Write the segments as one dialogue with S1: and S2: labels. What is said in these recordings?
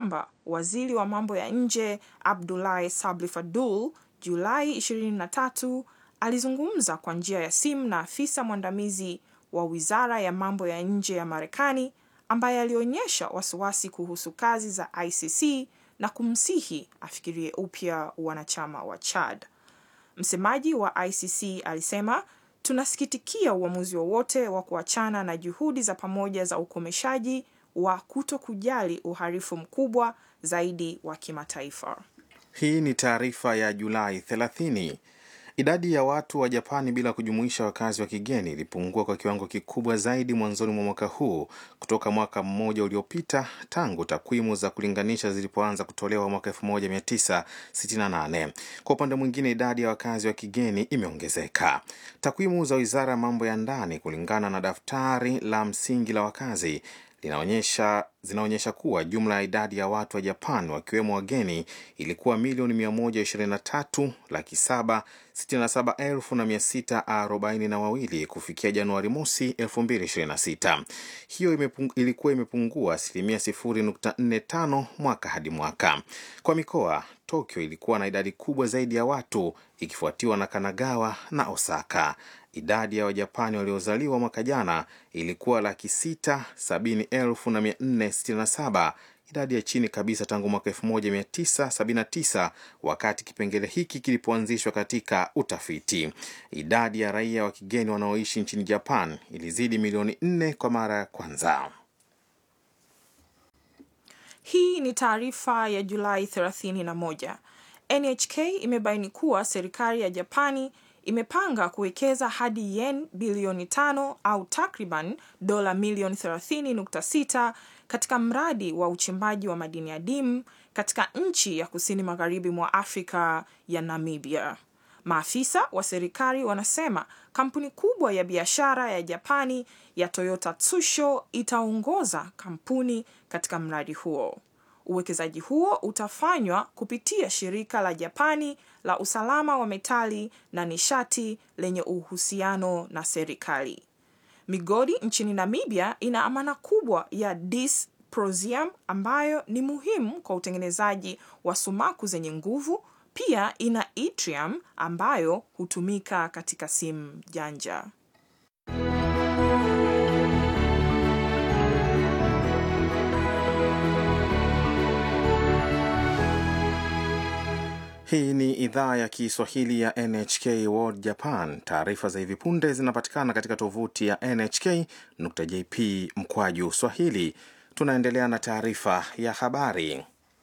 S1: kwamba waziri wa mambo ya nje Abdulahi Sabli Fadul Julai 23 alizungumza kwa njia ya simu na afisa mwandamizi wa wizara ya mambo ya nje ya Marekani ambaye alionyesha wasiwasi kuhusu kazi za ICC na kumsihi afikirie upya wanachama wa Chad. Msemaji wa ICC alisema, tunasikitikia uamuzi wowote wa, wa kuachana na juhudi za pamoja za ukomeshaji wa kuto kujali uhalifu mkubwa zaidi wa kimataifa.
S2: Hii ni taarifa ya Julai 30. Idadi ya watu wa Japani bila kujumuisha wakazi wa kigeni ilipungua kwa kiwango kikubwa zaidi mwanzoni mwa mwaka huu kutoka mwaka mmoja uliopita tangu takwimu za kulinganisha zilipoanza kutolewa mwaka 1968. Kwa upande mwingine, idadi ya wakazi wa kigeni imeongezeka. Takwimu za Wizara ya Mambo ya Ndani kulingana na daftari la msingi la wakazi linaonyesha zinaonyesha kuwa jumla ya idadi ya watu wa Japan wakiwemo wageni ilikuwa milioni 123 laki 7 67 elfu na 642 kufikia Januari mosi 2026. Hiyo imepung, ilikuwa imepungua asilimia 0.45 mwaka hadi mwaka. Kwa mikoa, Tokyo ilikuwa na idadi kubwa zaidi ya watu ikifuatiwa na Kanagawa na Osaka. Idadi ya Wajapani waliozaliwa mwaka jana ilikuwa laki sita sabini elfu na mia nne sitini na saba, idadi ya chini kabisa tangu mwaka 1979 wakati kipengele hiki kilipoanzishwa katika utafiti. Idadi ya raia wa kigeni wanaoishi nchini Japan ilizidi milioni nne kwa mara ya kwanza.
S1: Hii ni taarifa ya Julai 31. NHK imebaini kuwa serikali ya Japani imepanga kuwekeza hadi yen bilioni tano au takriban dola milioni 30.6 katika mradi wa uchimbaji wa madini adimu katika nchi ya kusini magharibi mwa Afrika ya Namibia. Maafisa wa serikali wanasema kampuni kubwa ya biashara ya Japani ya Toyota Tsusho itaongoza kampuni katika mradi huo. Uwekezaji huo utafanywa kupitia shirika la Japani la usalama wa metali na nishati lenye uhusiano na serikali. Migodi nchini Namibia ina amana kubwa ya dysprosium ambayo ni muhimu kwa utengenezaji wa sumaku zenye nguvu. Pia ina yttrium ambayo hutumika katika simu janja.
S2: Hii ni idhaa ya Kiswahili ya NHK World Japan. Taarifa za hivi punde zinapatikana katika tovuti ya nhk.jp mkwaju swahili. Tunaendelea na taarifa ya habari.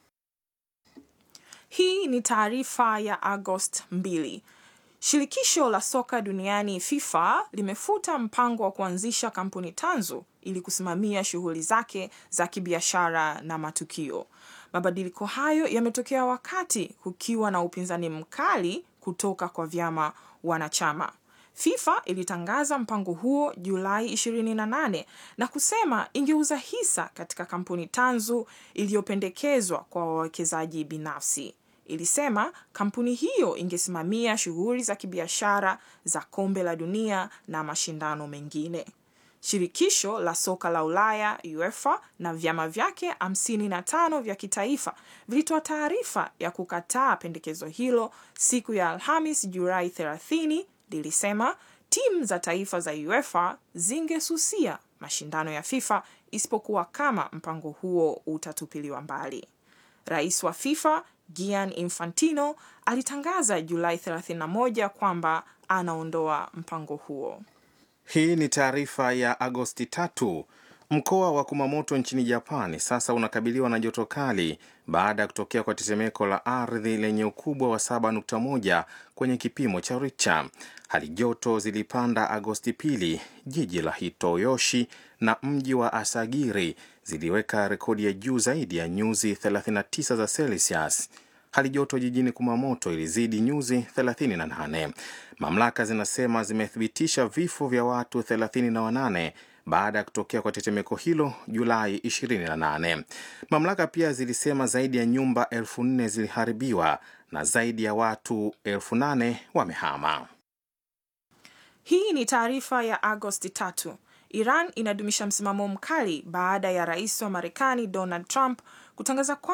S1: Hii ni taarifa ya Agost 2. Shirikisho la soka duniani FIFA limefuta mpango wa kuanzisha kampuni tanzu ili kusimamia shughuli zake za kibiashara na matukio. Mabadiliko hayo yametokea wakati kukiwa na upinzani mkali kutoka kwa vyama wanachama. FIFA ilitangaza mpango huo Julai 28 na kusema ingeuza hisa katika kampuni tanzu iliyopendekezwa kwa wawekezaji binafsi. Ilisema kampuni hiyo ingesimamia shughuli za kibiashara za kombe la dunia na mashindano mengine. Shirikisho la soka la Ulaya UEFA na vyama vyake 55 vya kitaifa vilitoa taarifa ya kukataa pendekezo hilo siku ya Alhamis Julai 30. Lilisema timu za taifa za UEFA zingesusia mashindano ya FIFA isipokuwa kama mpango huo utatupiliwa mbali. Rais wa FIFA Gianni Infantino alitangaza Julai 31 kwamba anaondoa mpango huo.
S2: Hii ni taarifa ya Agosti tatu. Mkoa wa Kumamoto nchini Japani sasa unakabiliwa na joto kali baada ya kutokea kwa tetemeko la ardhi lenye ukubwa wa 7.1 kwenye kipimo cha Richter. Hali joto zilipanda Agosti pili. Jiji la Hitoyoshi na mji wa Asagiri ziliweka rekodi ya juu zaidi ya nyuzi 39 za Celsius. Hali joto jijini Kumamoto ilizidi nyuzi 38. Mamlaka zinasema zimethibitisha vifo vya watu 38 baada ya kutokea kwa tetemeko hilo Julai 28. Mamlaka pia zilisema zaidi ya nyumba elfu nne ziliharibiwa na zaidi ya watu elfu nane wamehama.
S1: Hii ni taarifa ya Agosti tatu. Iran inadumisha msimamo mkali baada ya rais wa Marekani Donald Trump kutangaza kwa